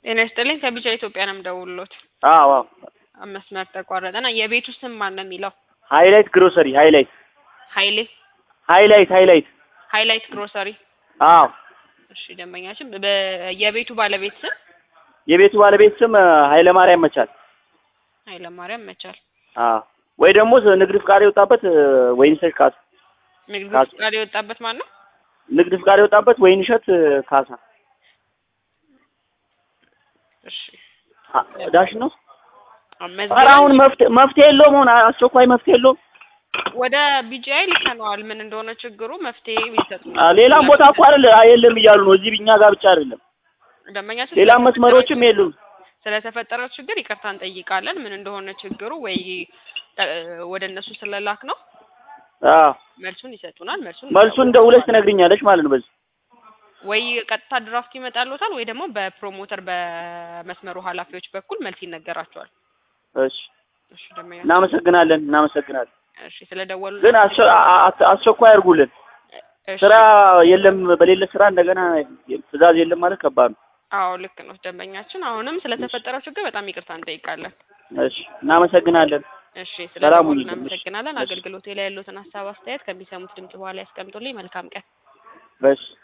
ጤና ይስጥልኝ ከቢጫ ኢትዮጵያ ነው የምደውልሎት። አዎ አዎ መስመር ተቋረጠና የቤቱ ስም ማን ነው የሚለው? ሃይላይት ግሮሰሪ ሃይላይት ኃይሌ ሃይላይት ሃይላይት ሃይላይት ግሮሰሪ። አዎ እሺ ደንበኛችን በ- የቤቱ ባለቤት ስም የቤቱ ባለቤት ስም ኃይለ ማርያም መቻል። ኃይለማርያም መቻል። አዎ ወይ ደግሞ ንግድ ፍቃድ የወጣበት ወይንሸት ካሳ። ንግድ ካሳ። ፍቃድ የወጣበት ማን ነው? ንግድ ፍቃድ የወጣበት ወይንሸት ካሳ እሺ አ- ዳሽ ነው። መዝገብ ኧረ አሁን መፍትሄ መፍትሄ የለውም። አሁን አስቸኳይ መፍትሄ የለውም። ወደ ቢጂአይ ልከነዋል። ምን እንደሆነ ችግሩ መፍትሄ ይሰጡ። አ፣ ሌላም ቦታ እኮ አይደለ የለም እያሉ ነው። እዚህ እኛ ጋር ብቻ አይደለም፣ ደንበኛችን ሌላም ስለተፈጠረው መስመሮችም የሉም። ስለተፈጠረው ችግር ይቅርታ እንጠይቃለን። ምን እንደሆነ ችግሩ ወይ እ፣ ወደ እነሱ ስለላክ ነው አዎ መልሱን ይሰጡናል። መልሱን መልሱን እንደ ሁለት ትነግሪኛለሽ ማለት ነው። በዚህ ወይ ቀጥታ ድራፍት ይመጣልዎታል ወይ ደግሞ በፕሮሞተር በመስመሩ ኃላፊዎች በኩል መልስ ይነገራቸዋል። እሺ፣ እሺ ደንበኛ እናመሰግናለን እናመሰግናለን። እሺ ስለደወሉ ግን አስቸ- አ- አ- አስቸኳይ አድርጉልን። እሺ ስራ የለም፣ በሌለ ስራ እንደገና ትዕዛዝ የለም ማለት ከባድ ነው። አዎ ልክ ነው ደንበኛችን። አሁንም ስለተፈጠረው ችግር በጣም ይቅርታ እንጠይቃለን። እሺ፣ እናመሰግናለን። እሺ ሰላም ስለደወሉ ሁኑልን። እናመሰግናለን። እሺ። አገልግሎቴ ላይ ያሉትን ሀሳብ አስተያየት ከሚሰሙት ድምጽ በኋላ ያስቀምጡልኝ። መልካም ቀን። እሺ